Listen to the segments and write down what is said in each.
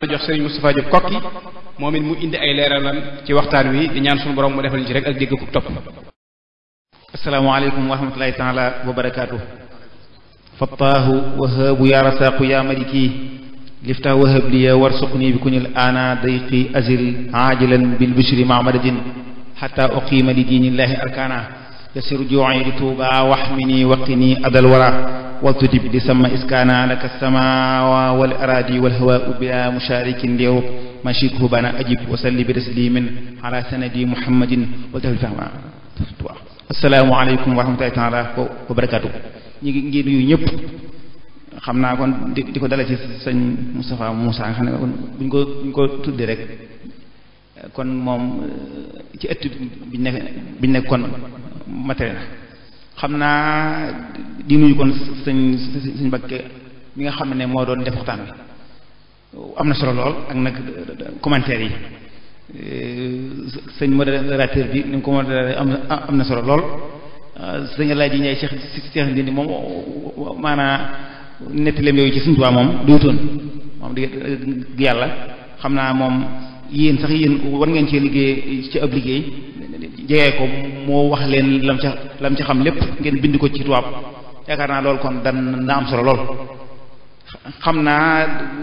jox sëriñ Moustapha Diop kokki moom it mu indi ay leeralam ci waxtaan wi di ñaan suñu borom mu defal ñu ci rek ak dégg ko topp asalaamaaleykum wa rahmatullahi taala wa barakaatu fattaahu wahaabu ya rasaaqu ya maliki lifta wahab liya warsuqni bi kunil ana dayqi azil ajilan bil bishri ma madadin xata uqima li diinillahi arkana yasir juuci li tuuba waxmini waqini adal wara waltudib di sama iskaana laka sama wal aradi wal hawa bila musharikin liru mashikuhu bana ajib wa salli bi taslimin ala sanadi muhammadin wal tafil fahma assalaamu aleykum wa rahmatullahi taala wa barakaatu ñi ngi ngi nuyu ñëpp xam naa kon di di ko dale ci sëñ Moustapha Moussa nga xam ne kon buñ ko buñ ko tuddee rek kon moom ci ëtt biñ nekk biñ nekk kon matériel na xam naa di nuyu kon sëñ sëñ Mbakke mi nga xam ne moo doon def waxtaan wi am na solo lool ak nag commentaire yi sëñ modérateur bi ni mu ko modéré am am na solo lool sëñ Alaaji Njaay Cheikh Cheikh Ndindi moom maanaa nettaleem yooyu ci suñu tubaab moom duutoon moom di yàlla xam naa moom yéen sax yéen war ngeen cee liggéey ci ab liggéey jegee ko moo wax leen lam ca lam ca xam lépp ngeen bind ko ci tubaab yaakaar naa loolu kon dan na am solo lool xam naa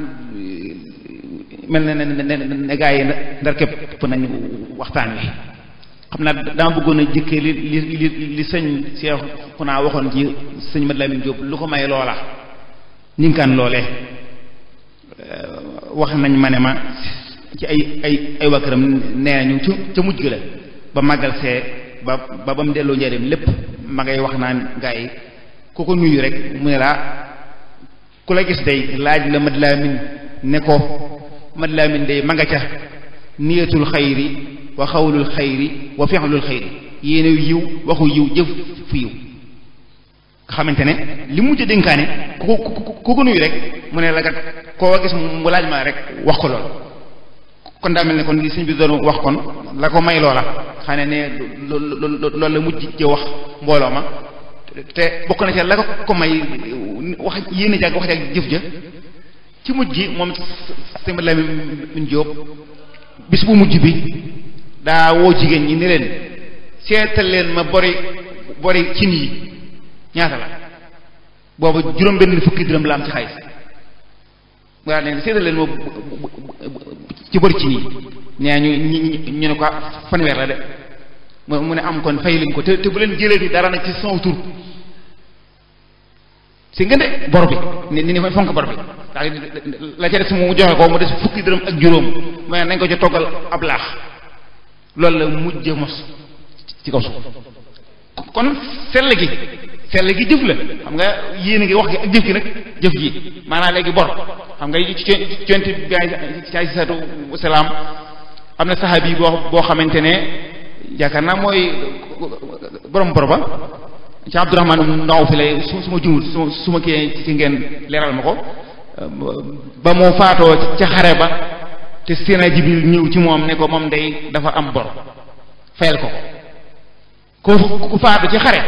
mel na ne ne gaa yi ndar képp nañ waxtaan wi xam naa dama bëggoon a jëkkee li li li li sëñ Cheikh ku naa waxoon ci sëñ Mad Lamin Jóob lu ko may loola ninkaan loolee wax nañ ma ne ma ci ay ay ay wakkaram nee ñu ca ca mujj ga la ba màggal see ba ba ba mu delloo njëriñ lépp ma ngay wax naan gaa yi ku ko nuyu rek mu ne laa ku la gis day laaj la Mad Lamin ne ko Mad Lamin day ma nga ca niyatul xayri wa xawlul xayri wa fi'lul xayri yéene yiw waxu yiw jëf fu yiw nga xamante ne li mujj dénkaane ku ko ku ko nuyu rek mu ne la kat koo gis mu laaj ma rek wax ko lool kon daa mel ne kon li sëñ bi doon wax kon la ko may loola xane ne loolu la mujj ci wax mbooloo ma te bokk na ca la ko may wax yéene jàgg wax jàgg jëf ja ci mujj gi moom sëñ bi Lamin Jóob bis bu mujj bi daa woo jigéen ñi ni leen seetal leen ma bori bori cin yi ñaata la boobu juróom benn fukki dërëm la am ci xaalis mu daal ne seetal leen ma ci bori cin yi nee ñu ñu ne ko fanweer la de mu ne am kon fay leen ko te te bu leen jëlee fi dara nag ci son tur si ngeen de bor bi ni ni ni fonk bor bi daal la ca des mu joxe ko mu des fukki dërëm ak juróom mu ne nañ ko ca toggal ab laax loolu la mujj mos ci kaw suuf kon sell gi sell gi jëf la xam nga yéen a ngi wax gi ak jëf gi nag jëf ji maanaam léegi bor xam nga ci conti bi ay satu salaam am na saxaabi boo boo xamante ne yaakaar naa mooy borom bor ba ci Abdurahmaan ndaw fi lay su su ma jumul su su ma kii ci ngeen leeral ma ko ba moo faatoo ca xare ba te Seydina Jibril ñëw ci moom ne ko moom day dafa am bor fayal ko ko ku faatu ci xare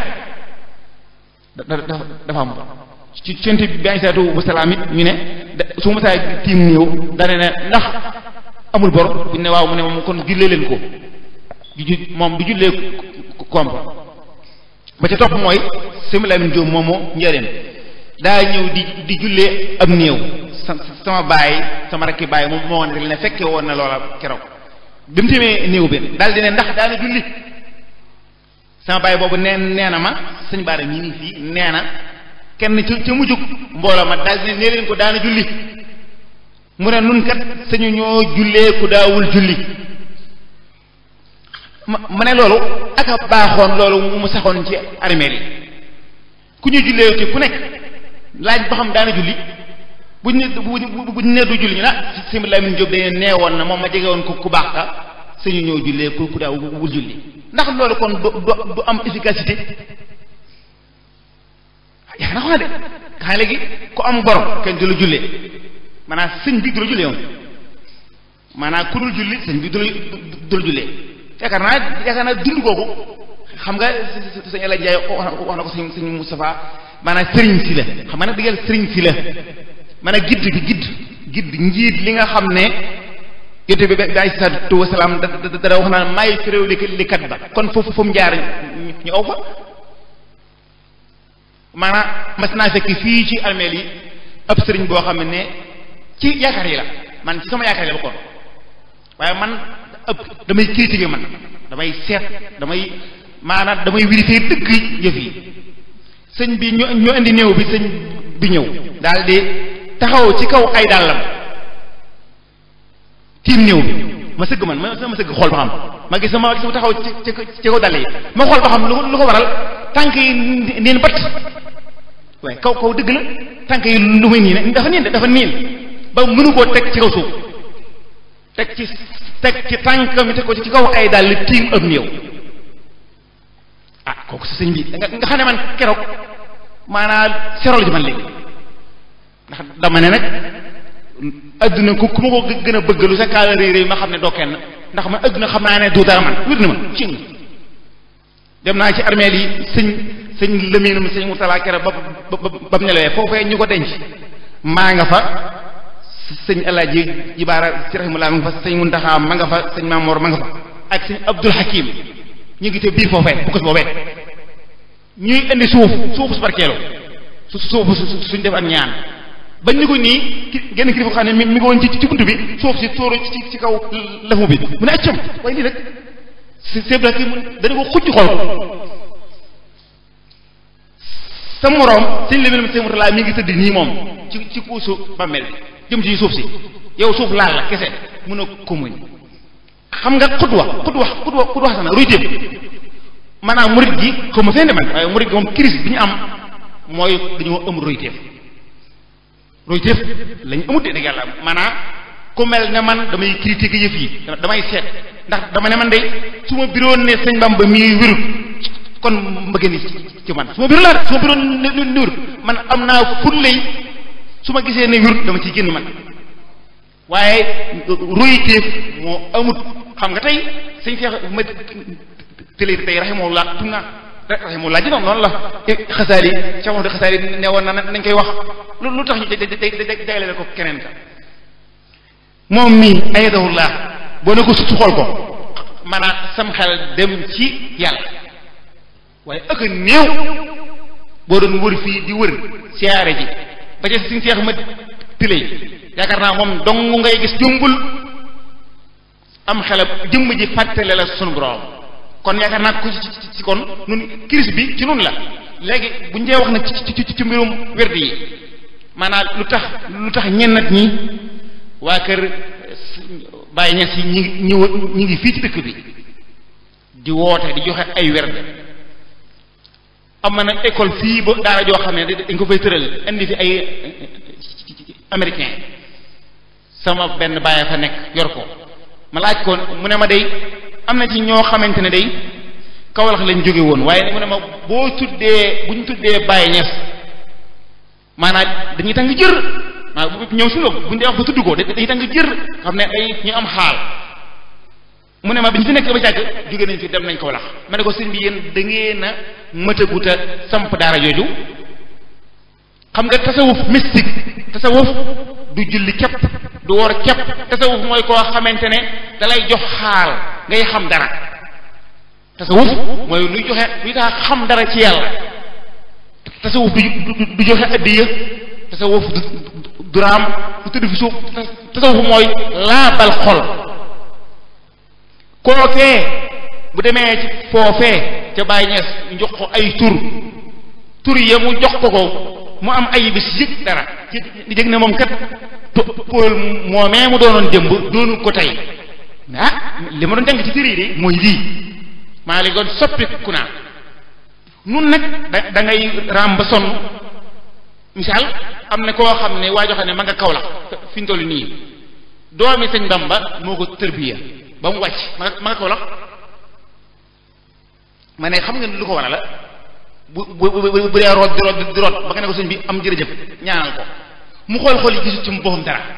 dafa am bor ci centi bi ay saatu bu salaam it ñu ne su ma saa tiim néew dane ne ndax amul bor bu ñu ne waaw mu ne moom kon jullee leen ko moom du jullee koom ba ca topp mooy sëñ Lamin Jóob moomu njëriñ daa ñëw di di jullee ab néew sama baay sama rakki baay moom moo woon rek ne fekke woon na loola keroog bi mu tamee néew bi daal di ne ndax daana julli sama baay boobu nee nee na ma sëñ baara mii nii fii nee na kenn ca ca mujjug mbooloo ma daal di ne nee leen ko daana julli mu ne nun kat sañu ñoo jullee ku daawul julli ma ma ne loolu ak a baaxoon loolu mu saxoon ci armeel yi ku ñu jullee te ku nekk laaj ba xam daana julli buñ ne buñ ne du julli ñu na sëñ Lamin Jóob dañu nee woon na moom ma jege woon ko ku baax ka suñu ñëw jullee ku ku daaw wul julli ndax loolu kon du du am efficacité yaa na xona de xanaa léegi ku am borom kenn du la jullee maanaam sëñ bi du la jullee moom maanaam ku dul julli sëñ bi du la du la jullee yaakaar naa yaakaar naa dund googu xam nga sëñ El Hadj Ndiaye wax na ko sëñ sëñ Moustapha maanaam sëriñ si la xam nga nag digal sëriñ si la maanaam gidd gi gidd gidd njiit li nga xam ne yonte bi bi alayhi salaatu wasalaam da dara wax naan maay féréw li li kat ba kon foofu fu mu jaar ñu aw fa maanaam mas naa fekk fii ci armeel yi ab sëriñ boo xam ne ci yaakaar yi la man ci sama yaakaar yi la bokkoon waaye man ëpp damay critiquer man damay seet damay maanaam damay vérifier dëgg yëf yi sëñ bi ñu ñu indi néew bi sëñ bi ñëw daal di taxaw ci kaw ay dàllam tiim néew bi ma sëgg man ma ma sëgg xool ba xam ma gis ma gis ma taxaw ci ci kaw dàll yi ma xool ba xam lu lu ko waral tànk yi neen bat waaye kaw kaw dëgg la tànk yi lu muy niin dafa niin dafa niin ba mënu koo teg ci kaw suuf teg ci teg ci tànk mi teg ko ci kaw ay dàll tiim ab néew ah kooku sa sëñ bi nga nga xam ne man keroog maanaam serol ji man léegi ndax dama ne nag adduna ku ku ma ko gën a bëgg lu sa kaala réy réy ma xam ne doo kenn ndax man adduna xam naa ne du dara man wér na ma cing dem naa ci armeel yi sëñ sëñ lëminum sëñ Murtala kere ba ba ba mu nelawee foofee ñu ko denc maa nga fa sëñ Alaaji Jibaara ci rahimullah ma nga fa sëñ Muntaxa ma nga fa sëñ Maamoor ma nga fa ak sëñ Abdul Hakim ñu ngi te biir foofee bu ko boobee ñuy indi suuf suufu su barkeelu su suuf suñ def ak ñaan bañ ni ko nii genn kilifa xam ne mi mi ngi woon ci ci bunt bi suuf si tóoru ci ci kaw lafu bi mu ne accam waaye lii rek si sebla ki dana ko xucc xool sa moroom sëñ Lamine sëñ Murtala mi ngi tëdd nii moom ci ci kuusu bàmmeel bi jëm ci suuf si yow suuf laal la kese mun a ko muñ xam nga xutwa xutwa xutwa xutwa sax na ruy téem maanaam murit gi xaw ma fenn man waaye murit gi moom crise bi ñu am mooy dañoo am roy téef roy téef lañ amut de dëgg yàlla maanaam ku mel ne man damay critiquer yëf yi damay seet ndax dama ne man de su ma biroon ne sëñ Bamba mii wérut kon mbëggeen ci man su ma biroon laa de su ma biroon ne ne wérut man am naa fullay su ma gisee ne wérut dama ciy génn man waaye roy téef moo amut xam nga tey sëñ Seex ma télé tey rahimahullah tum naa rahimahullah ji noonu noonu la xasaali Cheikh Mahmoud xasaali ne woon na nañ koy wax lu tax ñu jagleel ko keneen ka moom mii ayadahullah boo ne ko su xool ko maanaam sam xel dem ci yàlla waaye ëkk néew boo doon wër fii di wër siyaare ji ba ca suñ seex ma télé yaakaar naa moom dong ngay gis jumbul am xelam jëmm ji fàttale la sunu borom kon yaakaar naa ko ci ci kon nun crise bi ci nun la léegi bu ñu dee wax nag ci ci ci mbirum werd yi maanaam lu tax lu tax ñennat ñi waa kër Baye Niass yi ñi ngi ñi ngi fii ci dëkk bi di woote di joxe ay werd am na nag école fii ba daara joo xam ne dañ ko fay tëral indi fi ay américain sama benn bàyyi fa nekk yor ko ma laaj ko mu ne ma day am na ci ñoo xamante ne day Kawlax lañ jóge woon waaye mu ne ma boo tuddee bu ñu tuddee Baye Niass maanaam dañuy tàng jër maa bu ñëw si loolu bu ñu dee wax ba tudd ko dañuy tàng jër xam ne ay ñu am xaal mu ne ma bi ñu fi nekk ba jàgg jóge nañ fi dem nañ Kawlax ma ne ko sëñ bi yéen da ngeen a mëtaguta samp daara jooju xam nga tasawuf mystique tasawuf du julli képp du woor képp tasawuf mooy koo xamante ne da lay jox xaal ngay xam dara tasawuf mooy luy joxe luy tax xam dara ci yàlla tasawuf du du joxe addiya tasawuf du du raam du tëdd fi suuf tasawuf mooy laabal xol kookee bu demee ci foofee ca Baay Ñas ñu jox ko ay tur tur ya mu jox ko ko mu am ay bis yëg dara di jëg ne moom kat Paul moomee mu doonoon démb doonu ko tey ah li ma doon jàng ci téere yi de mooy lii maa léegi doon soppiku naa nun nag da da ngay raam ba sonn misaal am na koo xam ne waa joo xam ne ma nga kaw la fi ñu toll nii doomi sëñ Bamba moo ko tërbiya ba mu wàcc ma nga ma nga kaw la ma ne xam nga lu ko waral la bu bu bu bu dee root di root di root ba nga ne ko sëñ bi am jërëjëf ñaanal ko mu xool xool yi gisu ci mu boppam dara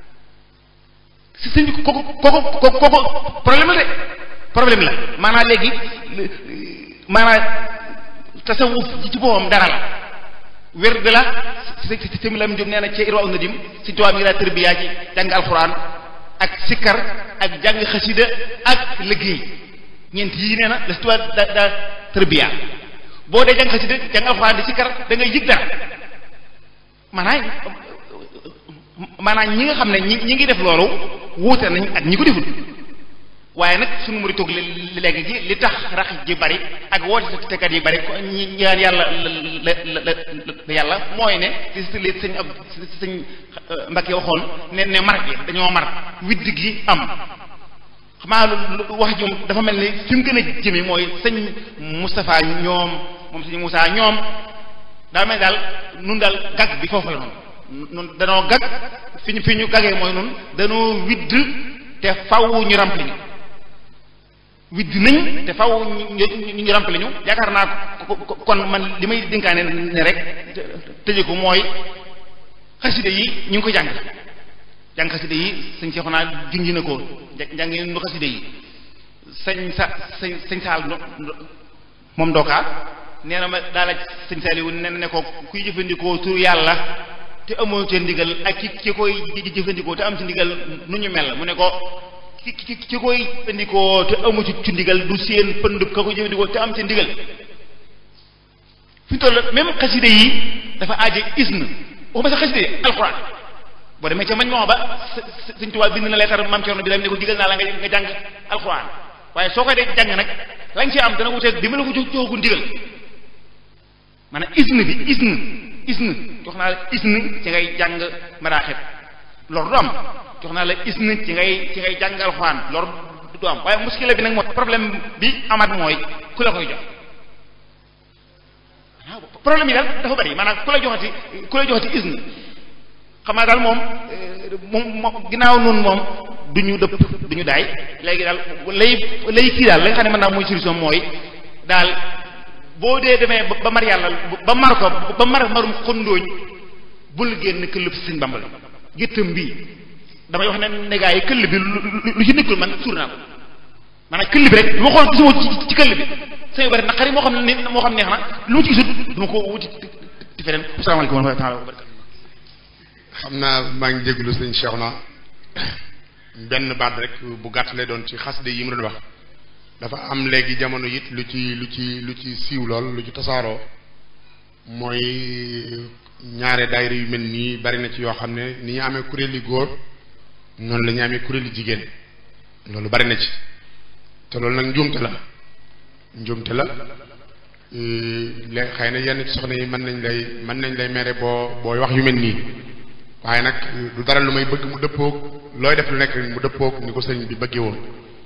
si sëñ bi kooku kooku kooku problème la de problème la maanaam léegi maanaam tasawuf ji ci boppam dara la wér de la si si si Lam Diop nee na ci Irwa Nadim si tubaab mi ngi daa tërbiyaa ci jàng alxuraan ak sikkar ak jàng xasida ak liggéey ñeent yii nee na la si tubaab da daa tërbiyaa boo dee jàng xasida jàng alxuraan di sikkar da ngay yëg dara maanaam maanaam ñi nga xam ne ñi ñi ngi def loolu wuute nañ ak ñi ko deful waaye nag suñu muri toog léegi gi li tax rax ji bari ak woote tekat yi bari ñi ñaan yàlla la la la yàlla mooy ne si li sëñ ab sëñ Mbacke waxoon ne ne mar gi dañoo mar widd gi am xamaa wax jum dafa mel ni fi mu gën a jëme mooy sëñ Moustapha ñoom moom sëñ Moussa ñoom daa mel daal nun daal gag bi foofu la noonu nun danoo gag fi ñu fi ñu gagee mooy nun danoo widd te faw ñu rempli ñu widd nañ te faw ñu ñu rempli ñu yaakaar naa kon man li may dénkaane ne rek tëje ko mooy xaside yi ñu ngi ko jàng jàng xaside yi sëñ seexu naa junji na ko jàng nu xaside yi sëñ sa sëñ sëñ saal moom dookaa nee na ma daala sëñ Saliou ne ne ko kuy jëfandikoo tur yàlla te amoo ca ndigal ak ki ki koy jëfandikoo te am ci ndigal nu ñu mel mu ne ko ki ki ki koy jëfandikoo te amu ci ci ndigal du seen pënd ka koy jëfandikoo te am ci ndigal fi mu toll même xaside yi dafa aaje isn waxuma sax xaside yi alxuraan boo demee ca mañ moo ba sëñ Tuubaa bind na leetar maam Cerno bi la ne ko digal naa la nga nga jàng alxuraan waaye soo koy dee jàng nag lañ ci am dana wuteeg bi ma la ko jox joxagu ndigal maanaam isn bi isn isn jox naa la isn ci ngay jàng maraaxib loolu du am jox naa la isn ci ngay ci ngay jàng alxuraan loolu du am waaye muskila bi nag mooy problème bi amaat mooy ku la koy jox waaw problème yi daal dafa bari maanaam ku la joxati ku la joxati isn xam naa daal moom moom moom ginnaaw noonu moom du ñu dëpp du ñu daay léegi daal lay lay kii daal la nga xam ne mën naa mooy solution mooy daal boo dee demee ba mar yàlla ba mar ko ba mar marum xondooñ bul génn këll bi sëñ bambal géttam bii damay wax ne ne gaa yi këll bi lu ci nekkul man suur naa ko maanaam këll bi rek lu ma xool gisuma ci këll bi sëñ bari naqari moo xam ne moo xam neex na lu ma ci gisut duma ko wuti ti feneen asalaamaaleykum wa rahmatulah wa barakatu xam naa maa ngi déglu sëñ Cheikhouna benn baat rek bu gàtt lay doon ci xaside yi mu doon wax dafa am léegi jamono it lu ci lu ci lu ci siiw lool lu ci tasaaroo mooy ñaare daayira yu mel nii bari na ci yoo xam ne ni ñu amee kuréeli góor noonu la ñu amee kuréeli jigéen loolu bari na ci te loolu nag njuumte la njuumte la léegi xëy na yenn ci soxna yi mën nañ lay mën nañ lay mere boo booy wax yu mel nii waaye nag du dara lu may bëgg mu dëppoog looy def lu nekk mu dëppoog ni ko sëriñ bi bëggee woon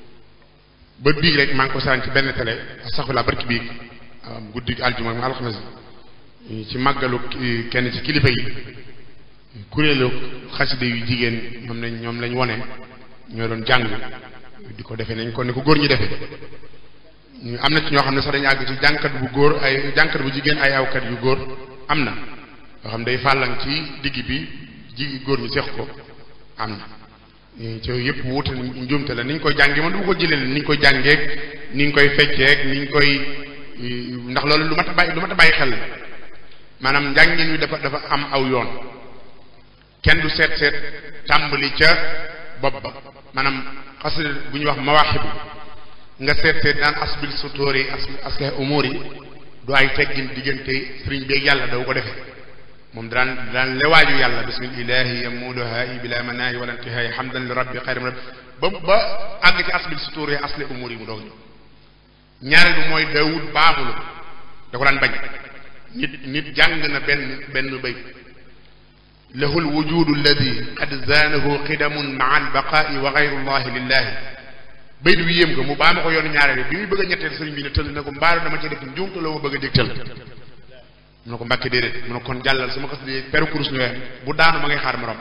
ba biig rek maa ngi ko saan ci benn télé astaxfirullah barki biig guddi aljuma mu alxames ci màggalu kenn ci kilifa yi kuréelu xaside yu jigéen ñoom lañ ñoom lañ wone ñoo doon jàng di ko defee nañ ko ni ko góor ñi defee am na ci ñoo xam ne sax dañu àgg ci jàngkat bu góor ay jàngkat bu jigéen ay awkat yu góor am na yoo xam day fàllang ci digg bi ji góor ñi seex ko am na ci yëpp wuute njuumte la ni ñu koy jàngee man du ma ko jëlee ni ñu koy jàngeeg ni ñu koy fecceeg ni ñu koy ndax loolu lu mat a bàyyi lu mat a bàyyi xel maanaam njàngin wi dafa dafa am aw yoon kenn du seet seet tàmbali ca bopp ba maanaam xasida bu ñuy wax mawaaxibu nga seet seet daan asbil sutóori as asleh umur yi du ay teggin diggante sëriñ beeg yàlla daw ko defee moom daan daan lewaaju yàlla bismillahi yamuduha bila manaahi wala intihaay hamdan li rabbi xayram rabbi ba ba àgg ci asbil sutóori asle umur yi mu doog ñëw ñaareel bi mooy daawud baaxulu da ko daan bañ nit nit jàng na benn benn bay lahu lwujudu alladi qad zaanahu qidamun maa albaqaai wa gayru llahi lillahi bayt bi yéem ko mu baa ma ko yoonu ñaareel bi muy bëgg a ñetteel sëriñ bi ne tëll na ko mbaaru dama ci def njuumte la ma bëgg a dégtal mu ne ko mbàkke déedéet mu ne kon jàllal sama xas di peru kurus ñëwee bu daanu ma ngay xaar morom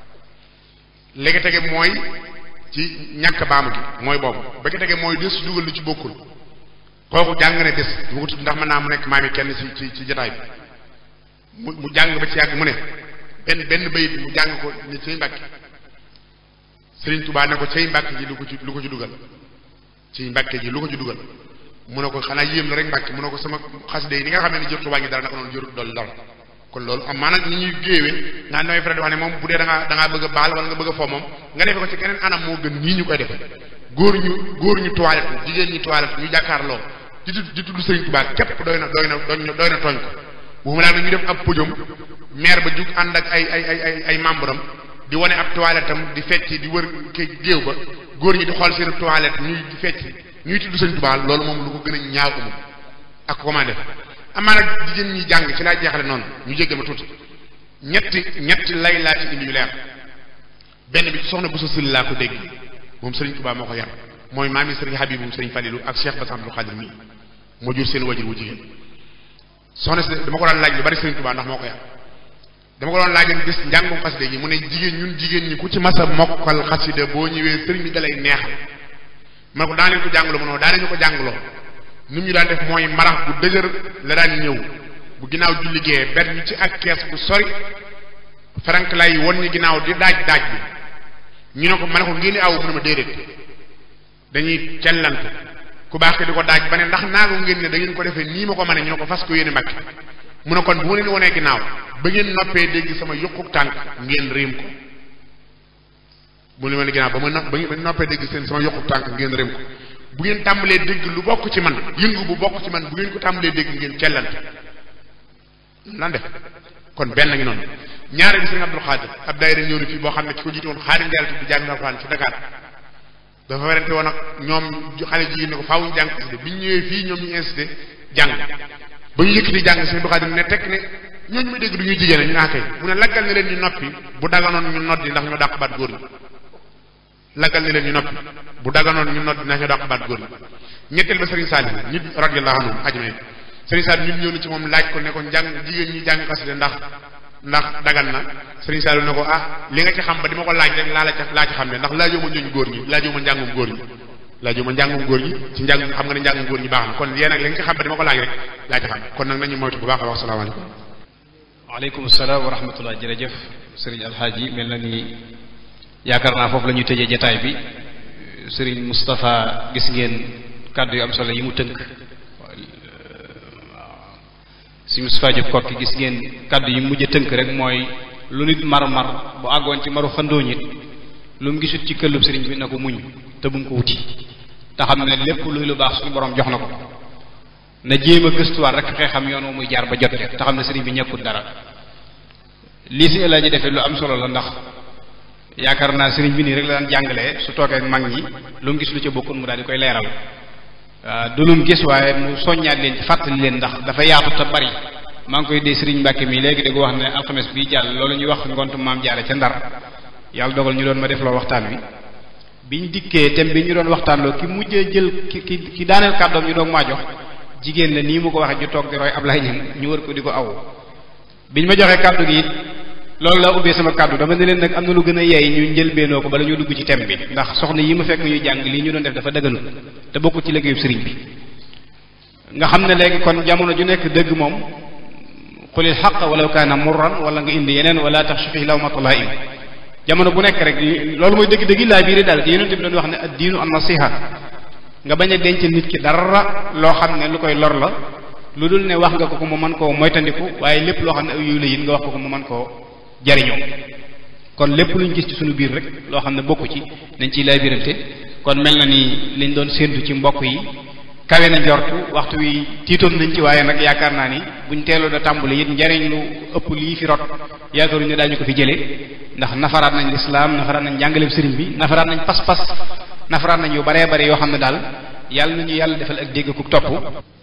léegi tege mooy ci ñàkk baamu gi mooy boobu ba ki tege mooy des ci dugal lu ci bokkul kooku jàng ne des du ko tudd ndax mën naa mu nekk maami kenn ci ci ci jotaay bi mu mu jàng ba ci yàgg mu ne benn benn bayit mu jàng ko ni cay mbàkke Sëriñ Tubaa ne ko cay mbàkke ji lu ko ci lu ko ci dugal ci mbàkke ji lu ko ci dugal mu ne ko xanaa yéem la rek mbàkke mu ne ko sama xasida yi ni nga xam ne ni jër Tubaa ngi dara naka noonu jërut dolli dara kon loolu am maanaam ni ñuy géewee nga nooy faral di wax ne moom bu dee da ngaa da ngaa bëgg a baal wala nga bëgg a fo moom nga defee ko ci keneen anam moo gën nii ñu koy defee góor ñu góor ñu toilette jigéen ñi toilette ñu jàkkaarloo di tudd di tudd Sëriñ Tuubaa képp doy na doy na doy na tooñ ko waxuma laa nag ñu def ab podium maire ba jug ànd ak ay ay ay ay ay membre am di wane ab toilette am di fecc di wër ke géew ba góor ñi di xool seen toilette ñuy di fecc ñuy tudd Sëriñ Tuubaa loolu moom lu ko gën a ñaaw amul ak comment def amaa nag jigéen ñi jàng ci laa jeexale noonu ñu jéggal ma tuuti ñetti ñetti lay laa ci indi yu leer benn bi ci soxna Bousso Syll laa ko dégg moom Sëriñ Tuubaa moo ko yar mooy maami Sëriñ Habib moom Sëriñ Falilu ak Cheikh Bass Abdou Khadir mii moo jur seen wajur wu jigéen soxna si dama ko daan laaj lu bari Sëriñ Tuubaa ndax moo ko yar dama ko doon laaj bis njàngum xasida gi mu ne jigéen ñun jigéen ñi ku ci masa mokkal xasida boo ñëwee sëriñ bi dalay neexal man ko daa leen ko jàngaloo mu ne daa leen ñu ko jàngaloo ni ñu daan def mooy marax bu dëgër la daan ñëw bu ginnaaw julli gee benn ñu ci ak kees bu sori frank lay won ñi ginnaaw di daaj daaj bi ñu ne ko ma ne ko ngeen aw mu ne ma déedéet dañuy cellant ku baax ke di ko daaj ba ne ndax naago ngeen ne da ngeen ko defee nii ma ko mane ñu ne ko fas ko yéene mbakki mu ne kon bu ma leen wonee ginnaaw ba ngeen noppee dégg sama yuquk tànk ngeen réem ko bu leen wonee ginnaaw ba ma no ba ngeen noppee dégg seen sama yuquk tànk ngeen réem ko bu ngeen tàmbalee dégg lu bokk ci man yëngu bu bokk ci man bu ngeen ko tàmbalee dégg ngeen cellante lan def kon benn ngi noonu ñaare bi sëriñ Abdul Xaadir ab daayira ñëw na fii boo xam ne ci ko jiite woon xaarim Njaay tudd jàng alxuraan ci Dakar dafa werante woon ak ñoom xale jigéen ne ko faaw ñu jàng xasida bi ñu ñëwee fii ñoom ñu incité jàng ba ñu yëkkati jàng sëriñ Abdul Xaadir ne tekk ne ñooñu may dégg du ñuy jigéen ñu naa kay mu ne laggal ne leen ñu noppi bu daganoon ñu noddi ndax ñoo dàq baat góor ñi laggal ne leen ñu noppi bu daganoon ñu noddi ndax ñoo dàq baat góor ñi ñetteel ba sëriñ Saali nit radiyallahu anhu ajmain sëriñ Saali nit ñëw na ci moom laaj ko ne ko njàng jigéen ñi jàng xasida ndax ndax dagan na sëriñ Saali ne ko ah li nga ci xam ba di ma ko laaj rek laa la ca laa ci xam ne ndax laajoo ma ñooñu góor ñi laajoo ma njàngum góor ñi laajoo ma njàngum góor ñi ci njàng xam nga ne njàngum góor ñi baax na kon yéen nag li nga ci xam ba di ma ko laaj rek laa ci xam kon nag nañu moytu bu baax a wax salaamaaleykum waaleykum salaam wa rahmatullah jërëjëf sëriñ alxaaji mel na ni yaakaar naa foofu la ñuy tëjee jataay bi sëriñ Moustapha gis ngeen kàddu yu am solo yi mu tënk si Moustapha Diop kokki gis ngeen kàddu yi mujj a tënk rek mooy lu nit mar mar bu àggoon ci maru xandoo ñit lu mu gisut ci këllub sëriñ bi na ko muñ te bu mu ko wuti te xam ne lépp luy lu baax suñu borom jox na ko na jéem a gëstuwaat rek xëy xam yoon muy jaar ba jot te xam ne sëriñ bi ñàkkul dara lii si El Hadj defee lu am solo la ndax yaakaar naa sëriñ bi nii rek la daan jàngalee su toogee ak mag ñi lu mu gis lu ca bokkul mu daal di koy leeral waaw du lu mu gis waaye mu soññaat leen ci fàttali leen ndax dafa yaatu te bari maa ngi koy dee sëriñ Mbàkke mi léegi di ko wax ne alxames bii jàll loolu ñuy wax ngontu maam jaare ca ndar yàlla dogal ñu doon ma def loo waxtaan wi biñ dikkee thème bi ñu doon waxtaanloo ki mujjee jël ki ki ki daaneel kàddoom ñu doog maa jox jigéen la nii mu ko waxee ñu toog di roy Ablaye ñan ñu wër ko di ko aw biñ ma joxee kàddu gi it loolu laa ubbee sama kàddu dama ne leen nag am na lu gën a yeey ñu njëlbeenoo ko bala ñu dugg ci thème bi ndax soxna yi ma fekk ñuy jàng lii ñu doon def dafa dëgganu te bokkul ci liggéeyu sëriñ bi nga xam ne léegi kon jamono ju nekk dëgg moom xulil xaq walaw kaana murran wala nga indi yeneen wala tax sufi lawmatulaim jamono bu nekk rek loolu mooy dëgg-dëgg laa biiri daal ci yonente bi doon wax ne ad diinu an nasiha nga bañ a denc nit ki dara loo xam ne lu koy lor la lu dul ne wax nga ko ko mu mën koo moytandiku waaye lépp loo xam ne aw yiw la it nga wax ko ko mu mën koo jariñoo kon lépp luñ gis ci suñu biir rek loo xam ne bokku ci dañ ciy laabirante kon mel na ni liñ doon séentu ci mbokk yi kawe na njortu waxtu wi tiitoon nañ ci waaye nag yaakaar naa ni buñ teeloon a tàmbali it njariñ lu ëpp lii fi rot yaakaaruñu ne daañu ko fi jëlee ndax nafaraat nañ lislaam nafaraat nañ njàngaleem sëriñ bi nafaraat nañ pas-pas nafaraat nañ yu baree bare yoo xam ne daal yàlla nañu yàlla defal ak dégg ku topp